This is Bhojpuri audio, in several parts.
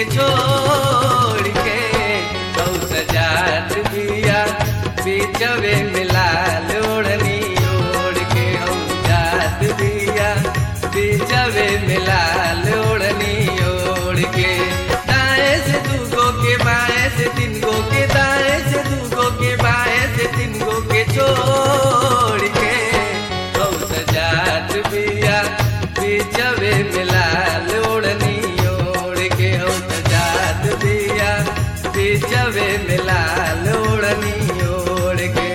के छोड़ के औ सजात बिया बीचवे मिला लोड़नी ओढ़ के औ जात बिया बीचवे मिला लोड़नी ओढ़ के दाएं से दू गो के बाएं से तीन गो के दाएं से दू गो के बाएं से तीन गो के छोड़ के औ सजात बिया बीचवे मिला लोड़नी ओढ़ के औ सजात बिया बीचवे मिला लोड़नी ओढ़ के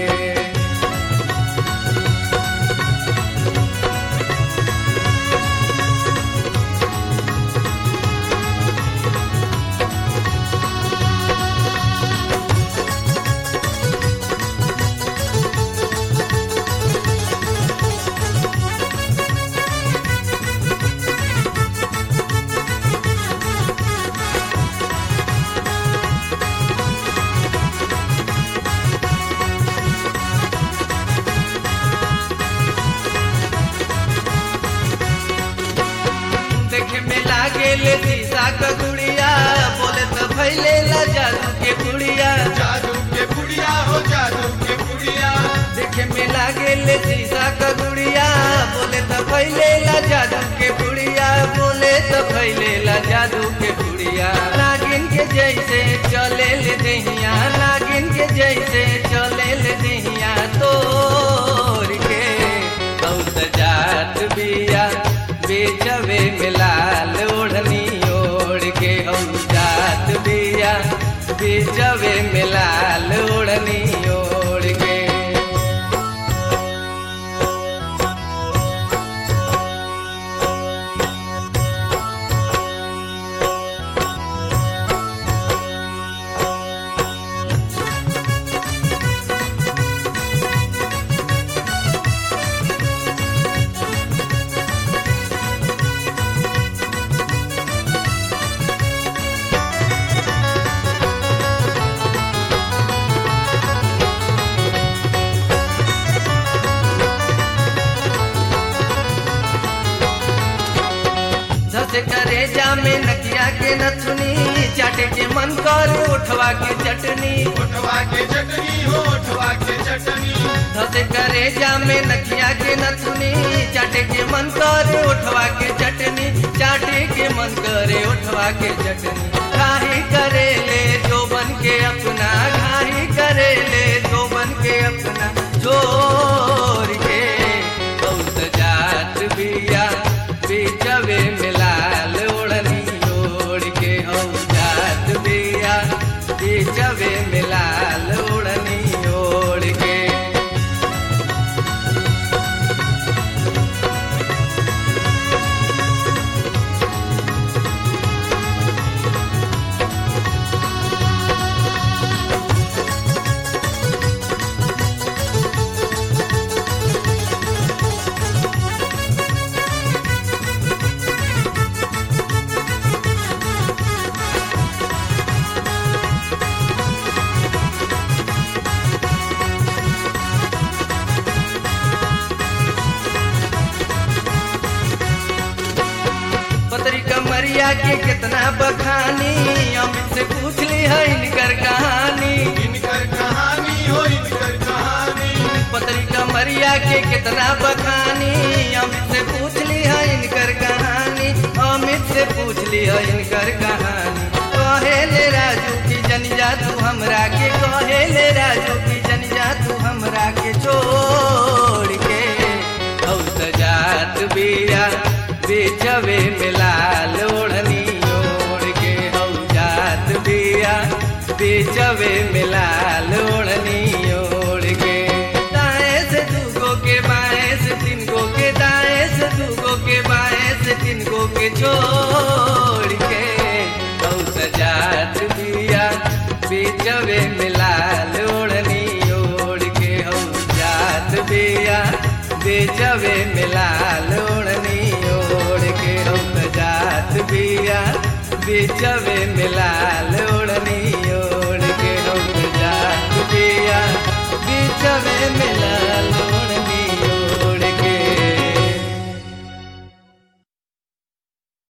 देखे में लागे ले शीशा का गुड़िया बोले तो फैले ला जादू के गुड़िया जादू के बुढ़िया हो जादू के बुढ़िया देखे में लागे ले शीशा का गुड़िया बोले तो फैले ला जादू के गुड़िया बोले तो फैले ला जादू के गुड़िया नागिन के जैसे चले ले दहिया नागिन के जैसे चले ले दहिया तोड़ के औ सजात बिया बेचवे मिला लोढ़नी ओढ़ के औ जात बिया बेचवे मिला लोढ़नी ओढ़ के धसे करे जामे नकिया के नथुनी चाटे के मन कर उठवा के चटनी उठवा के चटनी हो उठवा के चटनी धसे करे जामे नकिया के नथुनी चाटे के मन कर उठवा के चटनी चाटे के मन करे उठवा के चटनी घाही करे ले जो बन के अपना घाही करे ले जो बन के अपना छोड़ के बहुत जात बिया बीचवे मिला लोड़नी ओढ़ के औ जात बिया बीचवे मिला लोड़नी ओढ़ के पतरी कमरिया के कितना बखानी अमित से पूछ ली है इनकर कहानी इनकर कहानी हो इनकर कहानी पतरी कमरिया के कितना बखानी अमित से पूछ ली है इनकर कहानी अमित से पूछ ली है इनकर कहानी कहे ले राजू की जनिया तू हमरा के कहे ले राजू की जनिया तू हमरा के छोड़ के औ सजात बिया बेचवे मिला लोढ़नी ओढ़ के औ जात बिया बेचवे मिला लोढ़नी ओढ़ के दाएं से दू गो के बाएं से तीन गो के दाएं से दू गो के बाएं से तीन गो के छोड़ के औ सजात बिया बेचवे मिला लोढ़नी ओढ़ के औ जात बिया बेचवे मिला लोढ़नी ओढ़ के औ सजात बिया बेचवे मिला लोढ़नी ओढ़ के औ सजात बिया बेचवे मिला